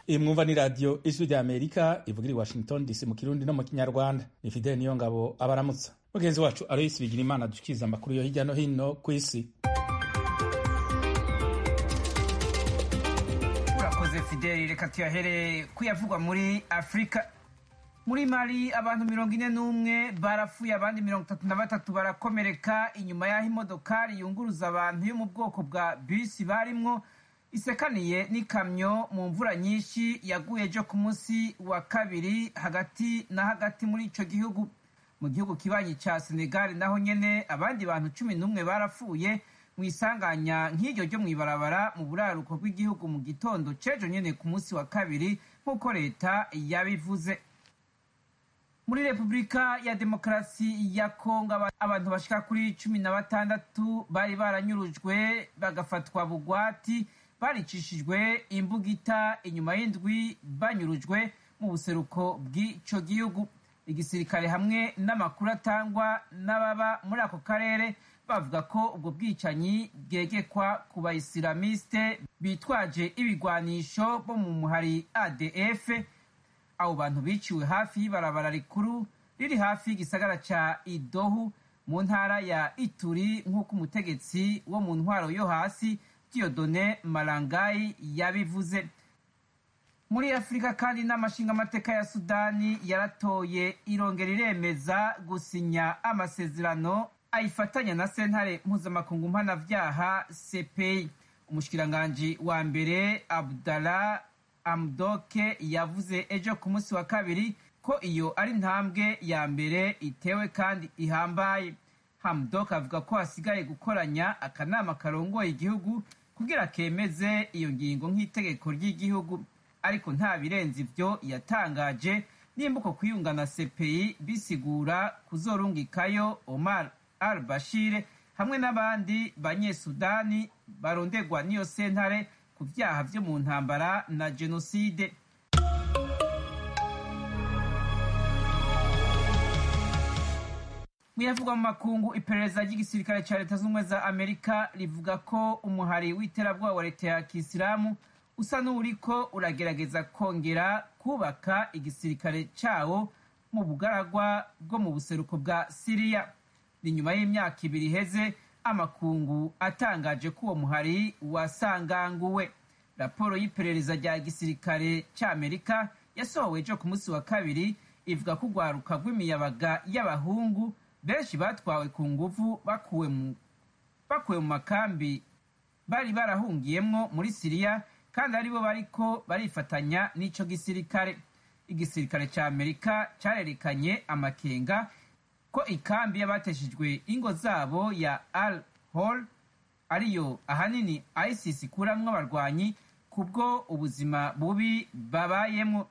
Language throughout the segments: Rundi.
iyi mwumva ni radiyo ijwi rya amerika ivugira i washington dc mu kirundi no mu kinyarwanda ni fideli niyo ngabo abaramutsa mugenzi wacu aloyisi bigira imana dushikiriza amakuru yo hirya no hino ku isi urakoze fideli reka tuyahere kuyavugwa muri afurika muri mali abantu mirongo ine n'umwe barapfuye abandi mirongo itatu na batatu barakomereka inyuma y'aho imodokari yunguruza abantu yo mu bwoko bwa bisi barimwo isekaniye n'ikamyo mu mvura nyinshi yaguye ejo ku munsi wa kabiri hagati na hagati muri ico gihugu mu gihugu kibanyi ca senegali naho nyene abandi bantu cumi n'umwe barapfuye mu isanganya nk'iryo ryo mw'ibarabara mu buraruko bw'igihugu mu gitondo c'ejo nyene ku munsi wa kabiri nk'uko leta yabivuze muri repubulika ya demokarasi ya kongo abantu bashika kuri cumi na batandatu bari baranyurujwe bagafatwa bugwati baricishijwe imbugita inyuma y'indwi banyurujwe mu buseruko bw'ico gihugu igisirikare hamwe n'amakuru atangwa n'ababa muri ako karere bavuga ko ubwo bwicanyi bwegekwa ku bayisilamiste bitwaje ibigwanisho bo mu muhari adf abo bantu biciwe hafi y'ibarabara rikuru riri hafi y'igisagara ca idohu mu ntara ya ituri nk'uko umutegetsi wo mu ntwaro yo hasi diodone marangayi yabivuze muri afurika kandi inama nshingamateka ya sudani yaratoye irongera iremeza gusinya amasezerano ayifatanya na sentare mpuzamakungu mpanavyaha cpi umushikiranganji wa mbere abdallah amdoke yavuze ejo ku munsi wa kabiri ko iyo ari intambwe ya mbere itewe kandi ihambaye hamdok avuga ko hasigaye gukoranya akanama karongoye igihugu kugira kemeze iyo ngingo nk'itegeko ry'igihugu ariko nta birenze ivyo yatangaje nimba uko kwiyunga na cpi bisigura kuzorungikayo omar al bashir hamwe n'abandi banyesudani barondegwa n'iyo sentare ku vyaha vyo mu ntambara na jenoside muyavugwa mu makungu iperereza ry'igisirikare ca leta z'ubumwe za amerika rivuga ko umuhari w'iterabwoba wa leta ya kisilamu usa n'uriko uragerageza kongera kubaka igisirikare cawo mu bugaragwa bwo mu buseruko bwa siriya ni nyuma y'imyaka ibiri iheze amakungu atangaje ko uwo muhari wasanganguwe raporo y'iperereza rya gisirikare c'amerika yasohowe ejo ku munsi wa kabiri ivuga ko urwaruka rw'imiyabaga y'abahungu benshi batwawe ku nguvu bakuwe mu bakuwe mu makambi bari barahungiyemwo muri siriya kandi aribo bariko barifatanya n'ico gisirikare igisirikare ca amerika carerekanye amakenga ko ikambi y'abateshejwe ingo zabo ya al hol ariyo ahanini isis ikuramwo abarwanyi kubwo ubuzima bubi babayemwo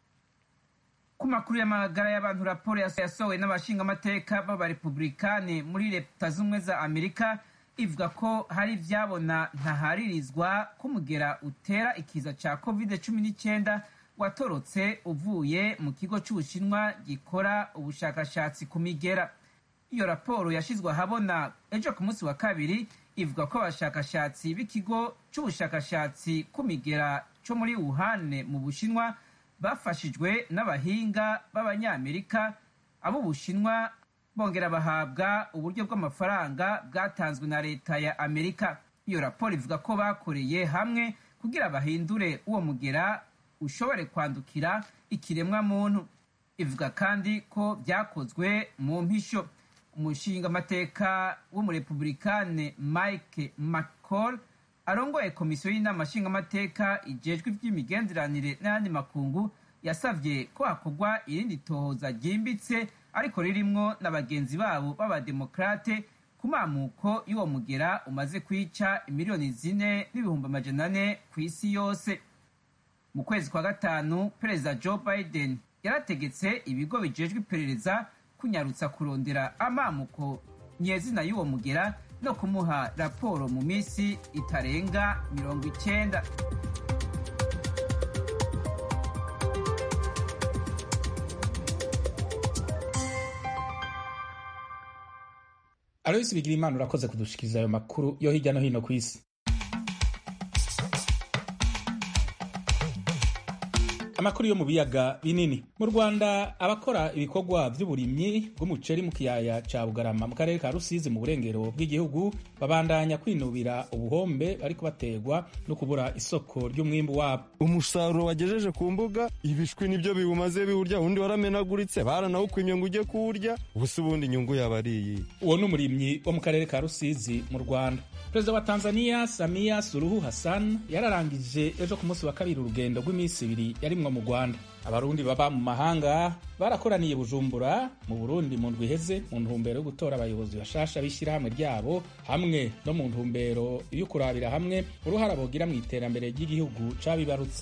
ku makuru y'amagara y'abantu raporo yasohowe n'abashingamateka b'abarepublikane muri leta z'ubumwe za amerika ivuga ko hari ivyabona ntaharirizwa k'umugera utera ikiza ca covid cumi n'icyenda watorotse uvuye mu kigo c'ubushinwa gikora ubushakashatsi ku migera iyo raporo yashizwe ahabona ejo ku munsi wa kabiri ivuga ko abashakashatsi b'ikigo c'ubushakashatsi ku migera co muri wuhane mu bushinwa bafashijwe n'abahinga b'abanyamerika ab'ubushinwa bongera bahabwa uburyo bw'amafaranga bwatanzwe na leta ya amerika iyo raporo ivuga ko bakoreye hamwe kugira bahindure uwo mugera ushobore kwandukira ikiremwa muntu ivuga kandi ko byakozwe mu mpisho umushingamateka w'umurepublikane mike mccall arongoye komisiyo y'inama nshingamateka ijejwe iby'imigenderanire n'ayandi makungu yasavye ko hakorwa irindi tohoza ryimbitse ariko ririmwo na bagenzi babo b'abademokrate ku mamuko y'uwo mugera umaze kwica imiliyoni zine n'ibihumbi amajana ane ku isi yose mu kwezi kwa gatanu perezida joe biden yarategetse ibigo bijejwe iperereza kunyarutsa kurondera amamuko nyezina y'uwo mugera no kumuha raporo mu minsi itarenga mirongo icyenda aloyisi bigira imana urakoze kudushikiriza ayo makuru yo hirya no hino ku isi amakuru yo mu biyaga binini mu rwanda abakora ibikorwa by'uburimyi bw'umuceri mu kiyaya ca bugarama mu karere ka rusizi mu burengero bw'igihugu babandanya kwinubira ubuhombe bariko baterwa no kubura isoko ry'umwimbu wabo umusaruro wagejeje ku mbuga ibishwi nibyo biwumaze biwurya undi waramenaguritse baranawukwimye ngo ujye kuwurya ubusa ubundi inyungu yaba ari iyi uwo ni umurimyi wo mu karere ka rusizi mu rwanda perezida wa tanzania samia suruhu hassan yararangije ejo ku munsi wa kabiri urugendo rw'iminsi ibiri yarimwo mu rwanda abarundi baba mu mahanga barakoraniye bujumbura mu burundi mu ndwi iheze mu ntumbero yo gutora abayobozi bashasha b'ishyirahamwe ryabo hamwe no mu ntumbero yo kurabira hamwe uruhara bogira mu iterambere ry'igihugu cabibarutse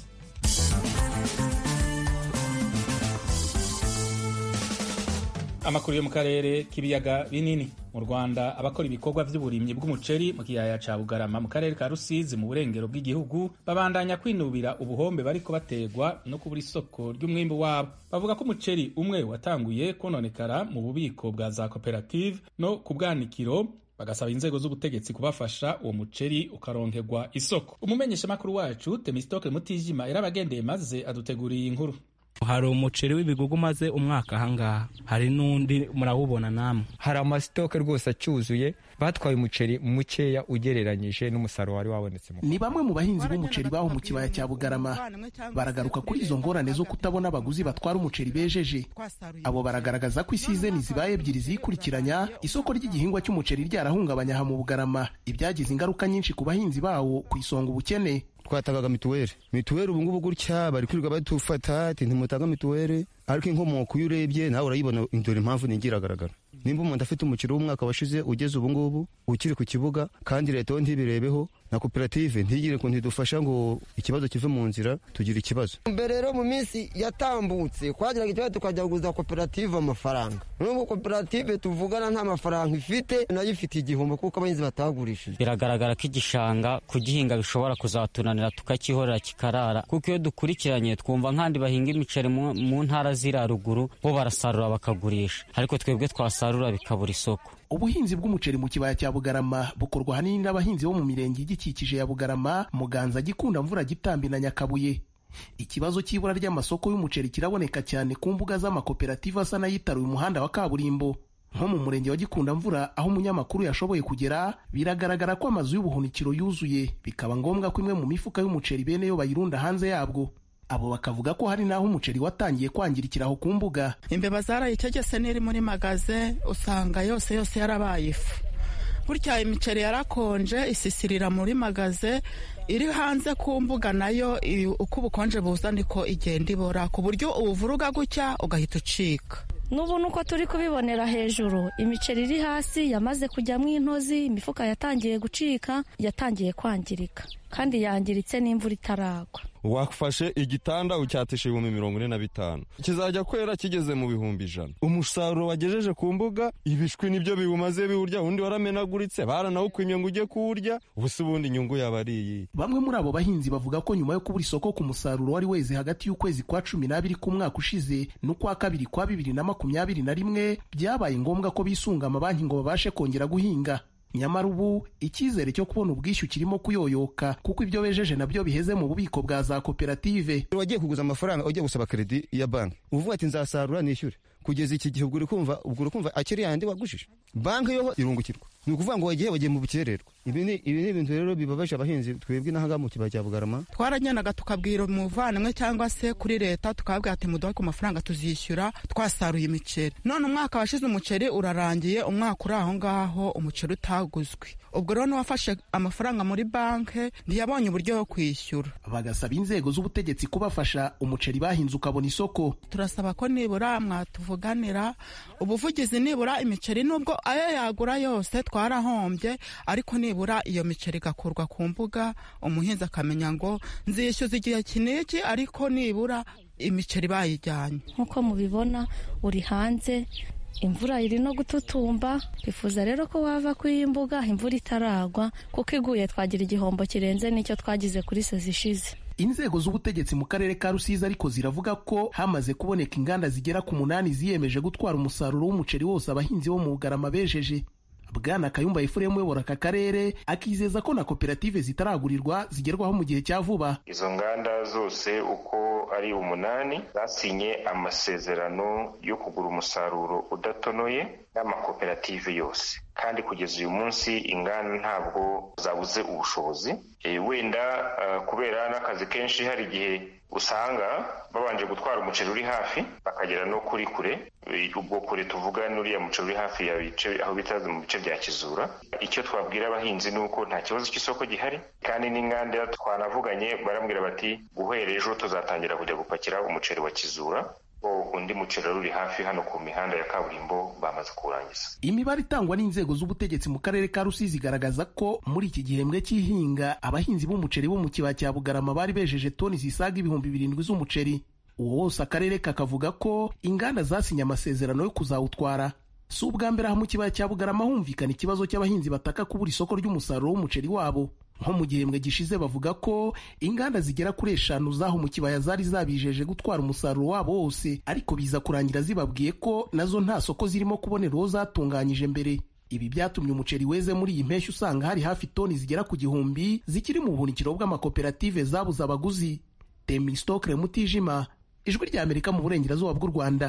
amakuru yo mu karere k'ibiyaga binini mu rwanda abakora ibikorwa by'uburimyi bw'umuceri mu kiyaya ca bugarama mu karere ka rusizi mu burengero bw'igihugu babandanya kwinubira ubuhombe bariko baterwa no kubura isoko ry'umwimbu wabo bavuga ko umuceri umwe watanguye kononekara mu bubiko bwa za koperative no ku bwanikiro bagasaba inzego z'ubutegetsi kubafasha uwo muceri ukaronkerwa isoko umumenyeshamakuru wacu temistokle mutijima yarabagendeye maze aduteguriye inkuru hari umuceri w'ibigugu umaze umwaka ahangaha hari n'undi murawubona namwe hari amasitoke rwose acyuzuye batwaye umuceri mukeya ugereranyije n'umusaruro wari wabonetse ni bamwe mu bahinzi b'umuceri baho mu kibaya cya bugarama baragaruka kuri izo ngorane zo kutabona abaguzi batwara umuceri bejeje abo baragaragaza ko isizeni zibaye ebyiri zikurikiranya isoko ry'igihingwa cy'umuceri ryarahungabanya aha mu bugarama ibyagize ingaruka nyinshi ku bahinzi bawo ku isonga ubukene twatangaga mituweli mituweli ubu ngubu gutya bari kwirirwa badufata ati ntimutanga mituweli ariko inkomoko iyo urebye nawe urayibona dore impamvu ntigira iragaragara nimba umuntu afite umukiro w'umwaka washize ugeze ubu ngubu ukiri ku kibuga kandi leta yo ntibirebeho na koperative ntigire ngo ntidufasha ngo ikibazo kive mu nzira tugire ikibazo mbere rero mu minsi yatambutse twagiraga ikibazo tukajya kuguza koperative amafaranga n'ubu koperative tuvugana nta mafaranga ifite nayo ifite igihombo kuko abahinzi batagurishije biragaragara ko igishanga kugihinga bishobora kuzatunanira tukakihorera kikarara kuko iyo dukurikiranye twumva nk'andi bahinga imiceri mu ntara ziriya ruguru bo barasarura bakagurisha ariko twebwe twasarura bikabura isoko ubuhinzi bw'umuceri mu kibaya cya bugarama bukorwa ahanini n'abahinzi bo mu mirenge igikikije ya bugarama muganza gikunda mvura gitambi na nyakabuye ikibazo cy'ibura ry'amasoko y'umuceri kiraboneka cyane ku mbuga z'amakoperative asa n'ayitaruye umuhanda wa kaburimbo nko mu murenge wa gikunda mvura aho umunyamakuru yashoboye kugera biragaragara ko amazu y'ubuhunikiro yuzuye bikaba ngombwa ko imwe mu mifuka y'umuceri bene yo bayirunda hanze yabwo abo bakavuga ko hari n'aho umuceri watangiye kwangirikira aho ku mbuga imbeba zarayitegese n'iri muri magaze usanga yose yose yarabaye ifu burya imiceri yarakonje isisirira muri magaze iri hanze ku mbuga nayo uko ubukonje buza niko igenda ibora ku buryo ubuvuruga gutya ugahita ucika n'ubu nuko turi kubibonera hejuru imiceri iri hasi yamaze kujyamo intozi imifuka yatangiye gucika yatangiye kwangirika kandi yangiritse n'imvura itaragwa wafashe igitanda ucyatisha ibihumbi mirongo ine na bitanu kizajya kwera kigeze mu bihumbi ijana umusaruro wagejeje ku mbuga ibishwi nibyo biwumaze biwurya undi waramenaguritse baranawukwimye ngo ujye kuwurya ubusa ubundi inyungu yaba ari iyi bamwe muri abo bahinzi bavuga ko nyuma yo kubura isoko ku musaruro wari weze hagati y'ukwezi kwa cumi n'abiri k'umwaka ushize n'ukwa kabiri kwa bibiri na makumyabiri na rimwe byabaye ngombwa ko bisunga amabanki ngo babashe kongera guhinga nyamara ubu icyizere cyo kubona ubwishyu kirimo kuyoyoka kuko ibyo bejeje nabyo biheze mu bubiko bwa za koperative wagiye kuguza amafaranga ugiye gusaba kredi ya banki uvuga ati nzasarura nishyure kugeza iki gihe ubwo uri kumva ubwo uri kumva akiri yandi wagujije banki yo irungukirwa ni ukuvuga ngo wagiye wagiye mu bukererwa ibi ni ibi ni ibintu rero bibabaje abahinzi twebwe n'ahangaha mu kibaya cya bugarama twaragendaga tukabwira umuvandimwe cyangwa se kuri leta tukababwira ati muduhe ku mafaranga tuzishyura twasaruye imiceri none umwaka washize umuceri urarangiye umwaka uri aho ngaho umuceri utaguzwe ubwo rero n'uwafashe amafaranga muri banki ntiyabonye uburyo bwo kwishyura bagasaba inzego z'ubutegetsi kubafasha umuceri bahinze ukabona isoko turasaba ko nibura mwatuvuganira ubuvugizi nibura imiceri nubwo ayo yagura yose twarahombye ariko nibura iyo miceri igakurwa ku mbuga umuhinzi akamenya ngo nzishyuza igihe kiniki ariko nibura imiceri bayijyanye nk'uko mubibona uri hanze imvura iri no gututumba twifuza rero ko wava kuri iyi mbuga imvura itaragwa kuko iguye twagira igihombo kirenze n'icyo twagize kuri sezi ishize inzego z'ubutegetsi mu karere ka rusizi ariko ziravuga ko hamaze kuboneka inganda zigera ku munani ziyemeje gutwara umusaruro w'umuceri wose abahinzi bo mu bugarama bejeje bwana kayumba efuremu uyobora aka karere akizeza ko na koperative zitaragurirwa zigerwaho mu gihe cya vuba izo nganda zose uko ari umunani zasinye amasezerano yo kugura umusaruro udatonoye n'amakoperative yose kandi kugeza uyu munsi inganda ntabwo zabuze ubushobozi e, wenda uh, kubera n'akazi kenshi hari igihe usanga babanje gutwara umuceri uri hafi bakagera no kuri kure ubwo kure tuvuga n'uriya muceri uri hafi ya bice aho bita mu bice bya kizura icyo twabwira abahinzi ni uko nta kibazo cy'isoko gihari kandi n'inganda twanavuganye barambwira bati guhera ejo tuzatangira kujya gupakira umuceri wa kizura undi muceri uri hafi hano ku mihanda ya kaburimbo bamaze kuwurangiza imibare itangwa n'inzego z'ubutegetsi mu karere ka rusizi igaragaza ko muri iki gihembwe cy'ihinga abahinzi b'umuceri bo mu kibaya cya bugarama bari bejeje toni zisaga ibihumbi birindwi z'umuceri uwo wose akarere kakavuga ko inganda zasinye amasezerano yo kuzawutwara si ubwa mbere aha mu kibaya cya bugarama humvikana ikibazo cy'abahinzi bataka kubura isoko ry'umusaruro w'umuceri wabo nko mu gihembwe gishize bavuga ko inganda zigera kuri eshanu zaho mu kibaya zari zabijeje gutwara umusaruro wabo wose ariko biza kurangira zibabwiye ko nazo nta soko zirimo kubonera uwo zatunganyije mbere ibi byatumye umuceri weze muri iyi mpeshyi usanga hari hafi toni zigera ku gihumbi zikiri mu buhunikiro bw'amakoperative zabuze abaguzi temistokre mutijima ijwi ry'amerika mu burengerazuba bw'u rwanda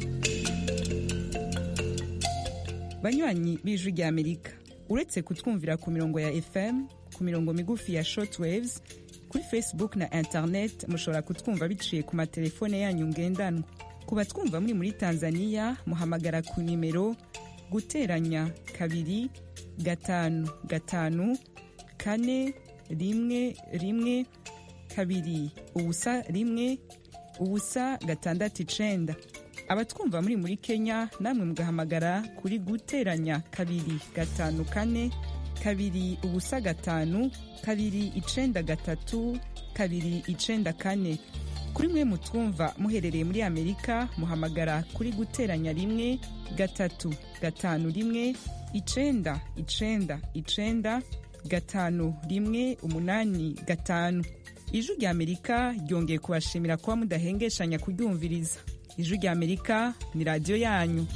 banywanyi b'ijwi ry'amerika uretse kutwumvira ku mirongo ya fm ku mirongo migufi ya shortwaves kuri facebook na internet mushobora kutwumva biciye ku matelefone yanyu ngendanwa ku batwumva muri muri tanzania muhamagara ku nimero guteranya kabiri gatanu gatanu kane rimwe rimwe kabiri ubusa rimwe ubusa gatandatu icenda abatwumva muri muri kenya namwe mugahamagara kuri guteranya kabiri gatanu kane kabiri ubusa gatanu kabiri icenda gatatu kabiri icenda kane kuri mwe mutwumva muherereye muri amerika muhamagara kuri guteranya rimwe gatatu gatanu rimwe icenda icenda icenda gatanu rimwe umunani gatanu ijwi rya amerika ryongeye kubashimira kuba mudahengeshanya kuryumviriza ijwi rya amerika ni radiyo yanyu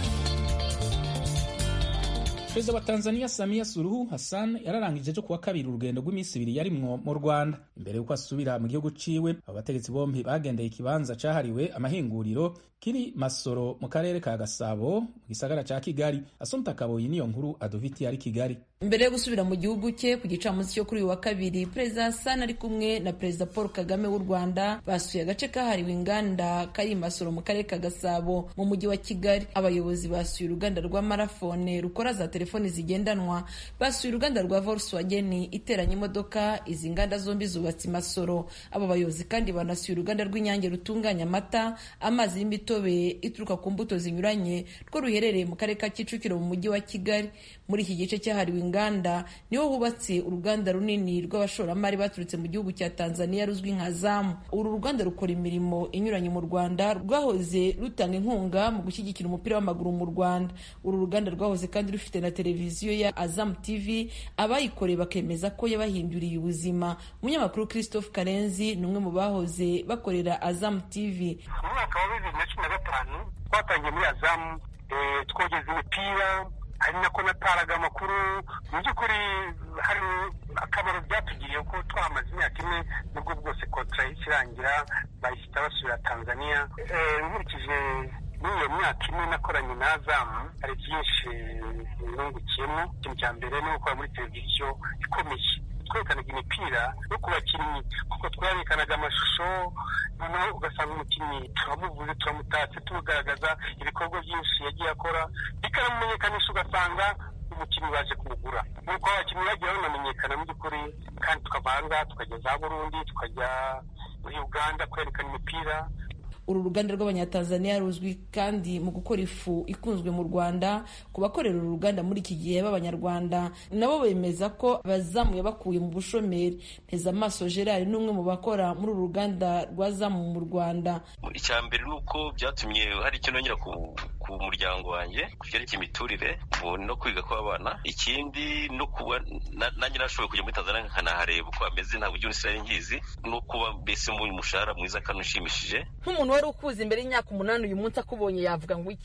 perezida wa tanzania samia suruhu hassan yararangije ejo kuwa kabiri urugendo rw'iminsi ibiri yarimwo mu rwanda imbere y'uko asubira mu gihugu ciwe abo bategetsi bombi bagendeye ikibanza cahariwe amahinguriro kiri masoro mu karere ka gasabo mu gisagara ca kigali asumta kaboyi niyo nkuru aduviti ari kigali mbere yo gusubira mu gihugu cye ku gicamunsi cyo kuri uyu wa kabiri perezida hassan ari kumwe na perezida paul kagame w'u rwanda basuye agace kahariwe inganda kari masoro mu karere ka gasabo mu mujyi wa kigali abayobozi basuye uruganda rwa marafone rukora za telefoni zigendanwa basuye uruganda rwa volkswagen iteranya imodoka izi nganda zombi zubatse masoro abo bayobozi kandi banasuye uruganda rw'inyange rutunganya amata amazi y'imitobe ituruka ku mbuto zinyuranye rwo ruherereye mu karere ka kicukiro mu mujyi wa kigali muri iki gice cyahariwe inganda niho hubatse uruganda runini rw'abashoramari baturutse mu gihugu cya tanzania ruzwi nka zamu uru ruganda rukora imirimo inyuranye mu rwanda rwahoze rutanga inkunga mu gushyigikira umupira w'amaguru mu rwanda uru ruganda rwahoze kandi rufite na televiziyo ya azamu tv abayikoreye bakemeza ko yabahinduriye ubuzima umunyamakuru christophe karenzi ni umwe mu bahoze bakorera azamu tv mu mwaka wa bibiri na cumi na gatanu twatangiye muri azamu twogeza imipira ari nako nataraga amakuru mu by'ukuri hari akamaro byatugiriye ko twamaze imyaka ine nubwo bwose kontra ikirangira bahita basubira tanzania nkurikije muri iyo myaka ine nakoranye na azamu hari byinshi nungukiyemo ikintu cya mbere ni gukora muri televiziyo ikomeye twerekanaga imipira no ku bakinnyi kuko twerekanaga amashusho noneho ugasanga umukinnyi turamuvuze turamutatse tumugaragaza ibikorwa byinshi yagiye akora bikanamumenyekanisha ugasanga umukinnyi baje kumugura nuko abakinnyi bagiye banamenyekana mu by'ukuri kandi tukavanga tukajya za burundi tukajya muri uganda kwerekana imipira uru ruganda rw'abanyatanzaniya ruzwi kandi mu gukora ifu ikunzwe mu rwanda ku bakorera uru ruganda muri iki gihe b'abanyarwanda nabo bemeza ko bazamuye bakuye mu bushomeri nteza amaso gerard ni umwe mu bakora muri uru ruganda rwa zamu mu rwanda icya mbere ni uko byatumye hari icyo nongera ku muryango wanjye ku byerekeye imiturire no kwiga kw'abana ikindi no kuba nanjye nashoboye kujya muri tanzania nkanahareba uko hameze ntabwo igihugu nsigaye nkizi no kuba mbese mu mushahara mwiza kandi ushimishije nk'umuntu wari ukuze imbere y'imyaka umunani uyu munsi akubonye yavuga ngo iki imbere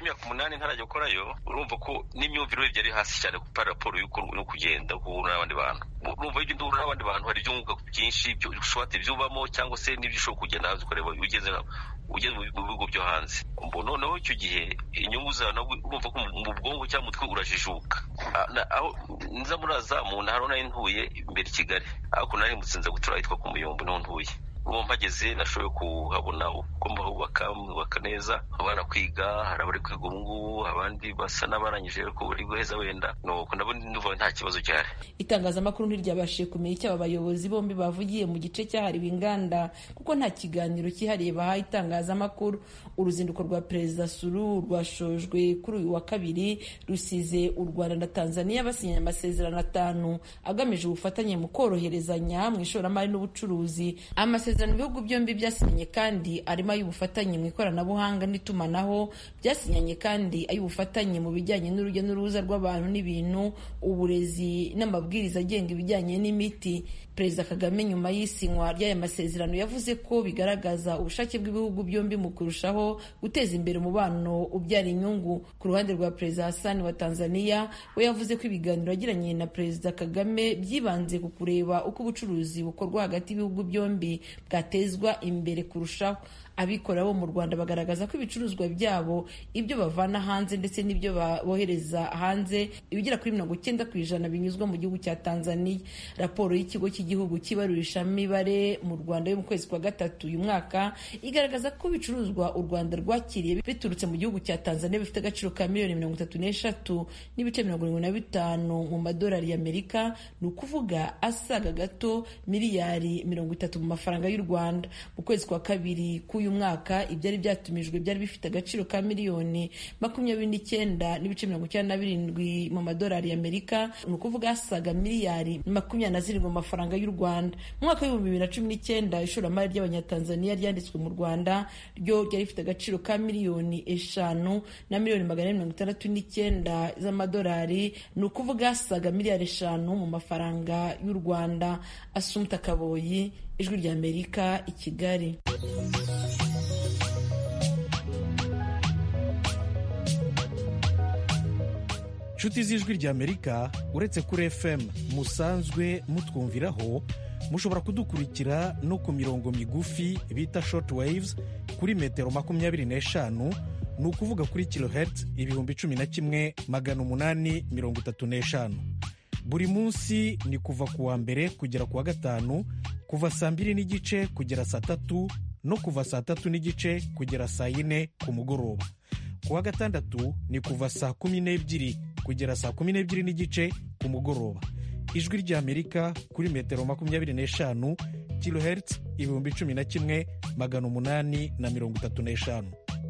imyaka umunani ntarajya gukorayo urumva ko n'imyumvire yari hasi cyane ku raporo no kugenda guhura n'abandi bantu urumva iyo ugenda uhura n'abandi bantu hari ibyunguka byinshi ushobora ibyubamo cyangwa se n'ibyo ushobora kugenda hanze ukareba ugeze ugeze mu bihugu byo hanze noneho icyo gihe inyungu zawe urumva ko mu bwonko cyangwa umutwe urajijuka aho nza muri azamu nahari nari ntuye imbere i kigali ariko nari mutsinze gutura ahitwa ku muyumbu niho ntuye ubu mpageze nashoboye kuhabona uko mbahubaka mwubaka neza abana kwiga hari abari kwiga ubu ngubu abandi basa n'abarangije ariko bari guheza wenda nuko ndabona nuva nta kibazo gihari itangazamakuru ntiryabashije kumenya icyo aba bayobozi bombi bavugiye mu gice cyahariwe inganda kuko nta kiganiro cyihariye bahaye itangazamakuru uruzinduko rwa perezida suru rwashojwe kuri uyu wa kabiri rusize u rwanda na tanzania basinyanye amasezerano atanu agamije ubufatanye mu koroherezanya mu ishoramari n'ubucuruzi amasezerano ibihugu byombi byasinyanye kandi arimo ay'ubufatanye mu ikoranabuhanga n'itumanaho byasinyanye kandi ay'ubufatanye mu bijyanye n'urujya n'uruza rw'abantu n'ibintu uburezi n'amabwiriza agenga ibijyanye n'imiti perezida kagame nyuma y'isinywa ry'aya masezerano yavuze ko bigaragaza ubushake bw'ibihugu byombi mu kurushaho guteza imbere umubano ubyara inyungu ku ruhande rwa perezida hasani wa tanzania we yavuze ko ibiganiro yagiranye na perezida kagame byibanze ku kureba uko ubucuruzi bukorwa hagati y'ibihugu byombi bwatezwa imbere kurushaho abikorera bo mu rwanda bagaragaza ko ibicuruzwa byabo ibyo bavana hanze ndetse n'ibyo bohereza hanze ibigera kuri mirongo icyenda ku ijana binyuzwa mu gihugu cya tanzania raporo y'ikigo cy'igihugu cy'ibarurishamibare mu rwanda yo mu kwezi kwa gatatu uyu mwaka igaragaza ko ibicuruzwa u rwanda rwakiriye biturutse mu gihugu cya tanzania bifite agaciro ka miliyoni mirongo itatu n'eshatu n'ibice mirongo irindwi na bitanu mu madolari y'amerika ni ukuvuga asaga gato miliyari mirongo itatu mu mafaranga y'u rwanda mu kwezi kwa kabiri k'uyu mwaka ibyari byatumijwe byari bifite agaciro ka miliyoni makumyabiri n'icyenda n'ibice mirongo icyenda na birindwi mu madolari y'amerika ni ukuvuga asaga miliyari makumyabiri na zirindwi mu mafaranga y'u rwanda mu mwaka w'ibihumbi bibiri na cumi n'icyenda ishoramari ry'abanyatanzaniya ryanditswe mu rwanda ryo ryari rifite agaciro ka miliyoni eshanu na miliyoni magana ane mirongo itandatu n'icyenda z'amadolari ni ukuvuga asaga miliyari eshanu mu mafaranga y'u rwanda asumta kaboyi ijwi ry'amerika i kigali inshuti z'ijwi ry'amerika uretse kuri fm musanzwe mutwumviraho mushobora kudukurikira no ku mirongo migufi bita short waves kuri metero makumyabiri n'eshanu ni ukuvuga kuri kilohertz ibihumbi cumi na kimwe magana umunani mirongo itatu n'eshanu buri munsi ni kuva ku wa mbere kugera ku wa gatanu kuva saa mbiri n'igice kugera saa tatu no kuva saa tatu n'igice kugera saa yine ku mugoroba ku wa gatandatu ni kuva saa kumi n'ebyiri kugera saa kumi n'ebyiri n'igice ku mugoroba ijwi ry'amerika kuri metero makumyabiri n'eshanu kilohertz ibihumbi cumi na kimwe magana umunani na mirongo itatu n'eshanu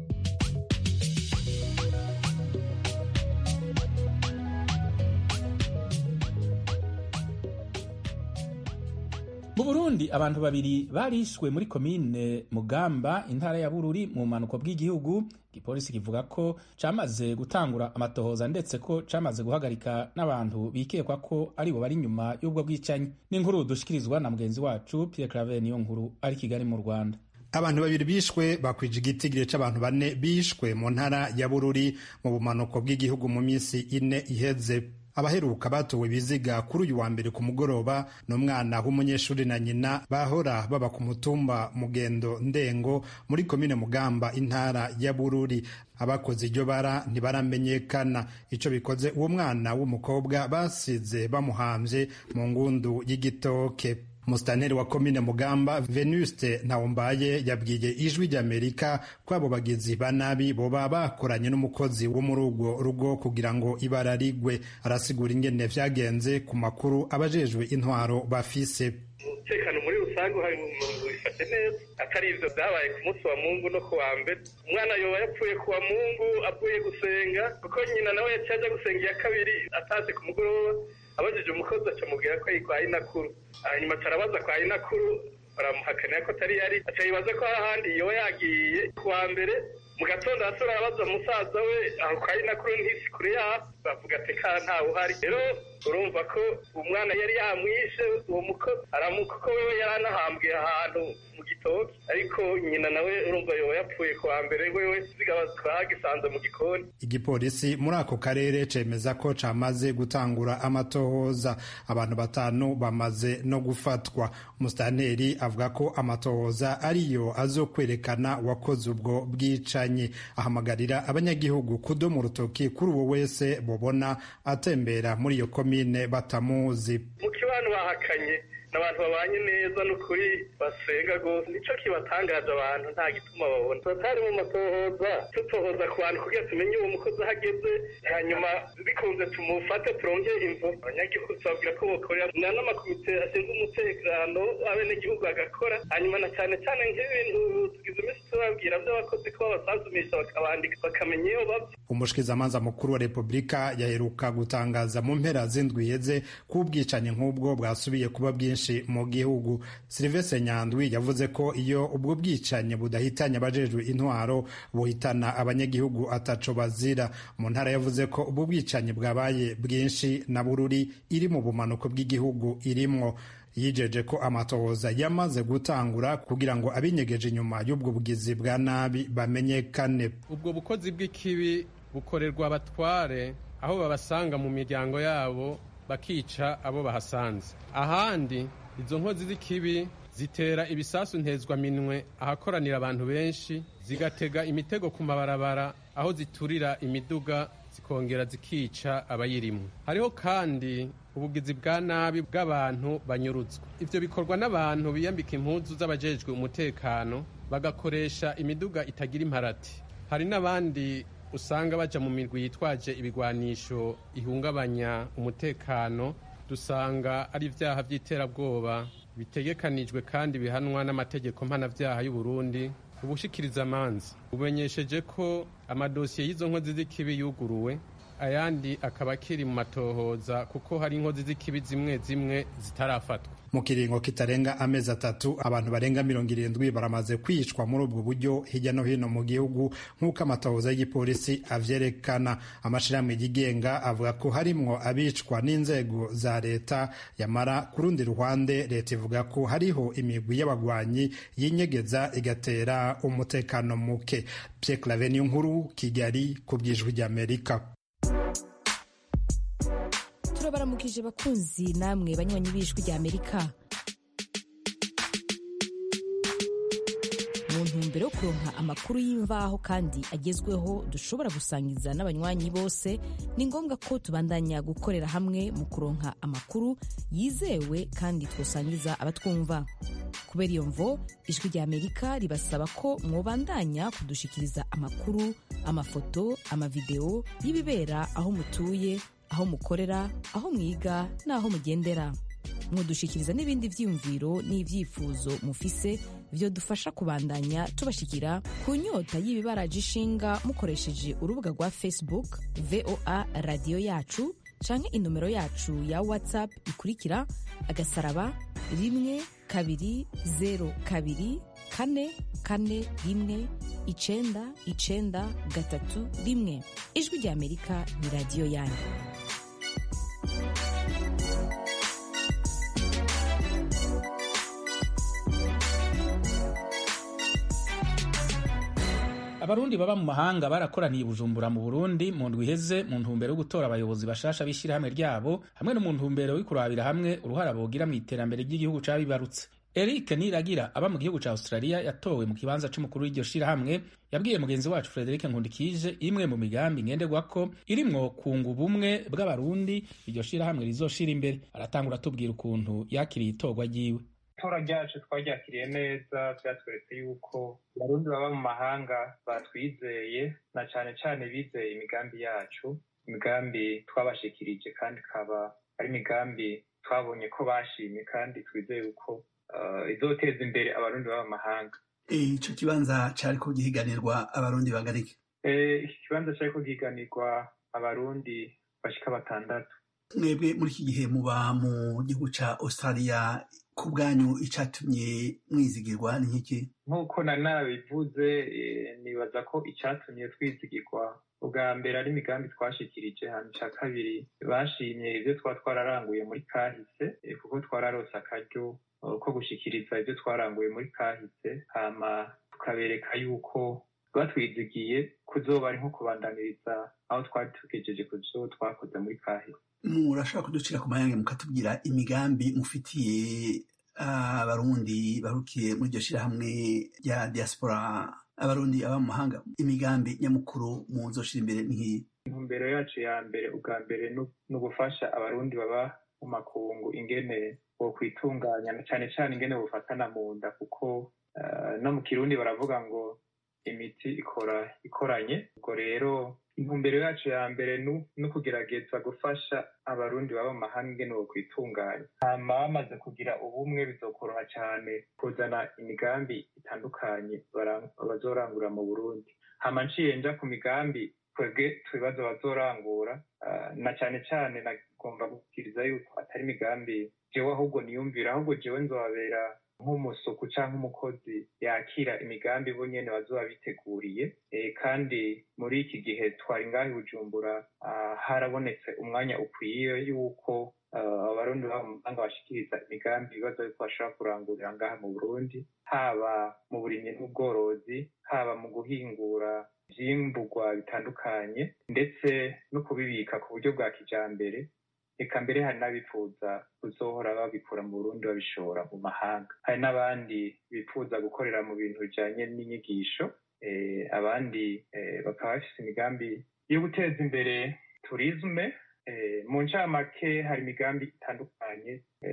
mu burundi abantu babiri barishwe muri komine mugamba intara ya bururi mu bumanuko bw'igihugu igipolisi kivuga ko camaze gutangura amatohoza ndetse ko camaze guhagarika n'abantu bikekwa ko aribo bari inyuma y'ubwo bwicanyi n'inkuru dushikirizwa na mugenzi wacu pierre claver niyo nkuru ari kigali mu rwanda abantu babiri bishwe bakwije igitigire c'abantu bane bishwe mu ntara ya bururi mu bumanuko bw'igihugu mu minsi ine iheze abaheruka batowe ibiziga kuri uyu wa mbere ku mugoroba ni umwana w'umunyeshuri na nyina bahora baba ku mutumba mugendo ndengo muri komine mugamba intara ya bururi abakoze iryo bara ntibaramenyekana icyo bikoze uwo mwana w'umukobwa basize bamuhambye mu ngundu y'igitoke Musitanteri wa komine Mugamba Venuste Ntawombaye yabwiye ijwi ry'Amerika ko abo bagizi ba nabi boba bakoranye n'umukozi wo muri urwo rugo kugira ngo ibara rigwe arasigura ingene vyagenze ku makuru abajejwe intwaro bafise umutekano muri rusange hari mu bifashe neza atari ivyo vyabaye ku munsi wa mungu no ku wa mbere umwana yoba yapfuye ku wa mungu avuye gusenga kuko nyina nawe yaciye aja gusenga iya kabiri ataze ku mugoroba abajije umukozi acamubwira ko yitwaye inakuru hanyuma tarabaza kwa inakuru baramuhakanira ko atari yari aca yibaza ko ahandi yoba yagiye ku wa mbere mu gatondo arasura arabaza musaza we aho kari na kuri ntisi kure yaho bavuga ati ka ntawe uhari rero urumva ko umwana yari yamwishe uwo muko aramuka ko wewe yari anahambwe ahantu mu gitoki ariko nyina nawe urumva yoba yapfuye ku wa mbere wewe zigaba twagisanze mu gikoni igipolisi muri ako karere cemeza ko camaze gutangura amatohoza abantu batanu bamaze no gufatwa umusitanteri avuga ko amatohoza ariyo azokwerekana uwakoze ubwo bwicanyi ahamagarira abanyagihugu kudoma urutoki kuri uwo wese bobona atembera muri iyo komine batamuzi mu kibano bahakanye n'abantu babanye neza n'ukuri basenga rwose nico kibatangaje abantu nta gituma babona turatari mu matohoza tutohoza ku bantu kugira tumenye uwo mukozi aho ageze hanyuma bikunze tumufate turonke imvo abanyagihugu tubabwira ko bokorera na n'amakomite ashinzwe umutekano abenegihugu agakora hanyuma na cyane cyane nk'ibintu tugize iminsi tubabwira by'abakozi ko babasanzumisha bakabandika bakamenya iyo bava umushikizamanza mukuru wa repubulika yaheruka gutangaza mu mpera z'indwi iheze ko ubwicanyi nk'ubwo bwasubiye kuba bwinshi mu gihugu silivestre nyandwi yavuze ko iyo ubwo bwicanyi budahitanye abajejwe intwaro buhitana abanyagihugu ataco bazira mu ntara yavuze ko ubwo bwicanyi bwabaye bwinshi na bururi iri mu bumanuko bw'igihugu irimwo yijeje ko amatohoza yamaze gutangura kugira ngo abinyegeje inyuma y'ubwo bugizi bwa nabi bamenyekane ubwo bukozi bw'ikibi bukorerwa abatware aho babasanga mu miryango yabo bakica abo bahasanze ahandi izo nkozi z'ikibi zitera ibisasu ntezwaminwe ahakoranira abantu benshi zigatega imitego ku mabarabara aho ziturira imiduga zikongera zikica abayirimo hariho kandi ubugizi bwa nabi bw'abantu banyurutswa ivyo bikorwa n'abantu biyambika impuzu z'abajejwe umutekano bagakoresha imiduga itagira imparati hari n'abandi usanga baja mu mirwi yitwaje ibigwanisho ihungabanya umutekano dusanga ari ibyaha by'iterabwoba bitegekanijwe kandi bihanwa n'amategeko mpanabyaha y'u Burundi ubushikiriza amanza bumenyesheje ko amadosiye y'izo nkozi z'ikibi yuguruwe ayandi akaba akiri mu matohoza kuko hari inkozi z'ikibi zimwe zimwe zitarafatwa mu kiringo kitarenga amezi atatu abantu barenga mirongo irindwi baramaze kwicwa muri ubwo buryo hirya no hino mu gihugu nk'uko amatohoza y'igipolisi avyerekana amashirahamwe yigenga avuga ko harimwo abicwa n'inzego za leta yamara ku rundi ruhande leta ivuga ko hariho imigwi y'abagwanyi yinyegeza igatera umutekano muke Pierre Claver niyo nkuru Kigali ku bwijwi ry'Amerika turabaramukije bakunzi namwe banywanyi b'ijwi rya amerika mu ntumbero yo kuronka amakuru y'imvaho kandi agezweho dushobora gusangiza n'abanywanyi bose ni ngombwa ko tubandanya gukorera hamwe mu kuronka amakuru yizewe kandi twosangiza abatwumva kubera iyo mvo ijwi rya amerika ribasaba ko mwobandanya kudushikiriza amakuru amafoto amavideo y'ibibera aho mutuye aho mukorera aho mwiga n'aho mugendera mudushikiriza n'ibindi vyiyumviro n'ivyifuzo mufise vyo dufasha kubandanya tubashikira ku nyota y'ibibaraje ishinga mukoresheje urubuga rwa facebook voa radiyo yacu canke inomero yacu ya whatsapp ikurikira agasaraba rimwe kabiri zero kabiri kane kane rimwe icenda icenda gatatu rimwe ijwi rya amerika ni radiyo yanyu abarundi baba mu mahanga barakoraniye bujumbura mu burundi mu ndwi iheze mu ntumbero yo gutora abayobozi bashasha b'ishyirahamwe ryabo hamwe no mu ntumbero yo kurabira hamwe uruhara bogira mu iterambere ry'igihugu cabibarutse eric niragira aba mu gihugu ca australia yatowe mu kibanza c'umukuru w'iryo shirahamwe yabwiye mugenzi wacu frederic nkundikije imwe mu migambi ngenderwako irimwo kunga ubumwe bw'abarundi iryo shirahamwe rizoshira imbere aratangura atubwira ukuntu yakiriye itorwa ryiwe itora ryacu twaryakiriye neza byatweretse yuko abarundi baba mu mahanga batwizeye na cane cane bizeye imigambi yacu imigambi twabashikirije kandi ikaba ari imigambi twabonye ko bashimye kandi twizeye yuko uh, izoteza imbere abarundi baba mu mahanga ico kibanza cariko gihiganirwa abarundi bagarike iki kibanza cariko gihiganirwa abarundi bashika batandatu mwebwe muri iki gihe muba mu gihugu ca australia ku bwanyu icatumye mwizigirwa ni nk'iki nk'uko na nabivuze nibaza ko icyatumye twizigirwa ubwa mbere ari imigambi twashikirije hano icya kabiri bashimye ibyo twaba twararanguye muri kahise kuko twararose akaryo ko gushikiriza ibyo twaranguye muri kahise hama tukabereka yuko batwizigiye kuzoba ari nko kubandaniriza aho twari tugejeje ku byo twakoze muri kahise murashobora kuducira ku mayange mukatubwira imigambi mufitiye abarundi barukiye muri iryo shyirahamwe rya diaspora abarundi aba mu mahanga imigambi nyamukuru muzoshira imbere nk'iyi intumbero yacu ya mbere ubwa mbere ni ugufasha abarundi baba mu makungu ingene bo kwitunganya cyane cyane ingene bufatana mu nda kuko no mu kirundi baravuga ngo imiti ikora ikoranye ubwo rero intumbero yacu ya mbere ni ukugerageza gufasha abarundi baba mu mahanga ingene bo kwitunganya hama bamaze kugira ubumwe bizokoroha cyane kuzana imigambi itandukanye bazorangura mu burundi hama nciye nja ku migambi twebwe tubibazo bazorangura na cyane cyane nagomba gukiriza yuko atari imigambi jewe ahubwo niyumvira ahubwo jewe nzobabera nk'umusuku cyangwa umukozi yakira imigambi bo nyene bazoba biteguriye kandi muri iki gihe twari ngaho i bujumbura harabonetse umwanya ukwiye yuko abarundi baba mu mahanga bashikiriza imigambi ibibazo yuko bashobora kurangurira ngaha mu burundi haba mu burimyi n'ubworozi haba mu guhingura ivyimburwa bitandukanye ndetse no kubibika ku buryo bwa kijambere reka mbere hari n'abifuza kuzohora babikura mu burundi babishora mu mahanga hari n'abandi bifuza gukorera mu bintu bijanye n'inyigisho abandi bakaba bafise imigambi yo guteza imbere turisme mu ncamake hari imigambi itandukanye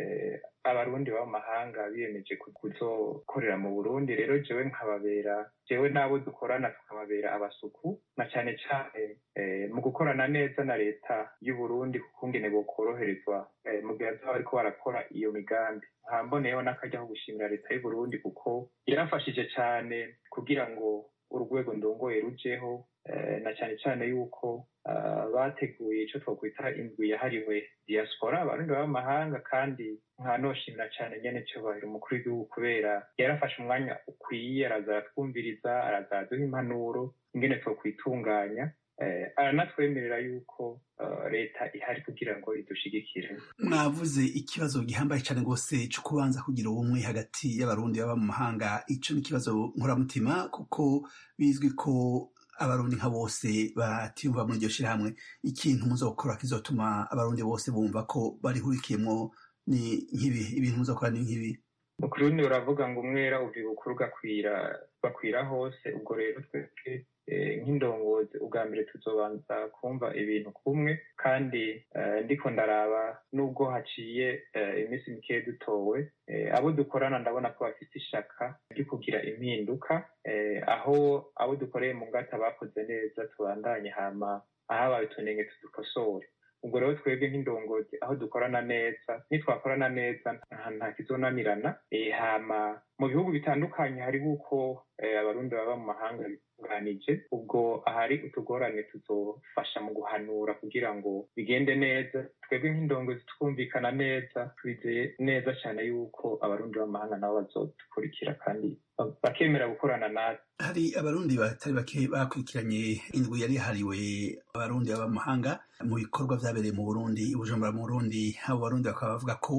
abarundi baba mu mahanga biyemeje kuzokorera mu burundi rero jewe nkababera jewe n'abo dukorana tukababera abasuku na cyane cyane mu gukorana neza na leta y'uburundi kuko ngene bokoroherezwa mu gihe bazaba bariko barakora iyo migambi nkamboneyeho n'akaryaho gushimira leta y'uburundi kuko yarafashije cyane kugira ngo urwego ndongoye rujeho na cyane cyane yuko bateguye icyo twakwita indwi yahariwe diaspora abarundi baba mu mahanga kandi nkanoshimira cyane nyene cyubahiro umukuru w'igihugu kubera yarafashe umwanya ukwiye araza aratwumviriza araza araduha impanuro ingene twokwitunganya aranatwemerera yuko leta ihari kugira ngo idushigikire mwavuze ikibazo gihambaye cyane rwose cyo kubanza kugira ubumwe hagati y'abarundi baba mu mahanga ico ni ikibazo nkoramutima kuko bizwi ko abarundi nka bose batiyumva muri iryo shyirahamwe ikintu muzokora kizotuma abarundi bose bumva ko barihurikiyemwo ni nk'ibi ibintu muzokora ni nk'ibi mu kirundi uravuga ngo umwera uva ibukuru ugakwira bakwira hose ubwo rero twebwe nk'indongozi ubwa mbere tuzobanza kumva ibintu kumwe kandi ndiko ndaraba nubwo haciye iminsi mikeya dutowe abo dukorana ndabona ko bafite ishaka ryo kugira impinduka aho abo dukoreye mu ngata bakoze neza tubandanye hama ahabaye utunenge tudukosore ubwo rero twebwe nk'indongozi aho dukorana neza nitwakorana neza nta kizonanirana hama mu bihugu bitandukanye hariho uko abarundi baba mu mahanga bitunganije ubwo ahari utugorane tuzofasha mu guhanura kugira ngo bigende neza twebwe nk'indongozi twumvikana neza twizeye neza cyane yuko abarundi b'amahanga nabo bazodukurikira kandi bakemera gukorana natwe hari abarundi batari bake bakurikiranye indwi yari yahariwe abarundi baba mu mahanga mu bikorwa vyabereye mu burundi i bujumbura mu burundi abo barundi bakaba bavuga ko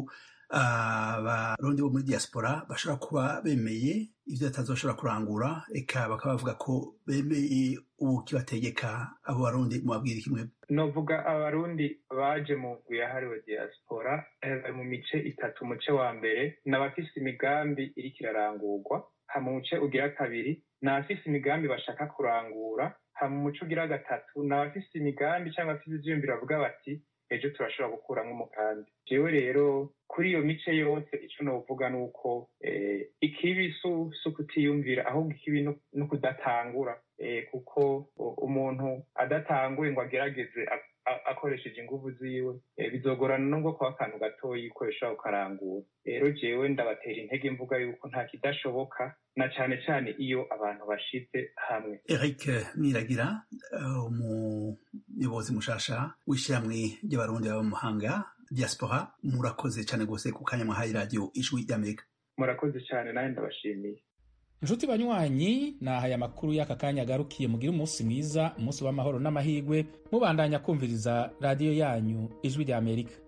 abarundi bo muri diaspora bashobora kuba bemeye ivyo batazoshobora kurangura eka bakaba bavuga ko bemeye ubu kibategeka abo barundi mubabwira kimwe novuga abarundi baje mu ndwi yahariwe diaspora bari mu mice itatu umuce wa mbere ni abafise imigambi iriko irarangurwa hama umuce ugira kabiri ni abafise imigambi bashaka kurangura hama umuce ugira gatatu ni abafise imigambi cyangwa abafise ivyiyumviro bavuga bati ejo turashobora gukuramo umugambi jewe rero kuri iyo mice yose icyo novuga ni uko ikibi si ukutiyumvira ahubwo ikibi ni ukudatangura kuko umuntu adatanguye ngo agerageze akoresheje inguvu ziwe bizogorana nubwo kuba akantu gatoyi ukoresha ukarangura rero jewe ndabatera intege mvuga yuko nta kidashoboka na cyane cyane iyo abantu bashize hamwe eric mwiragira umuyobozi mushasha w'ishyirahamwe ry'abarundi baba mu mahanga diaspora murakoze cyane rwose ku kanya mwahaye radiyo ijwi ry'amerika murakoze cyane nawe ndabashimiye inshuti banywanyi nahaye amakuru y'aka kanya agarukiye mugire umunsi mwiza umunsi w'amahoro n'amahirwe mubandanya kumviriza radiyo yanyu ijwi ry'amerika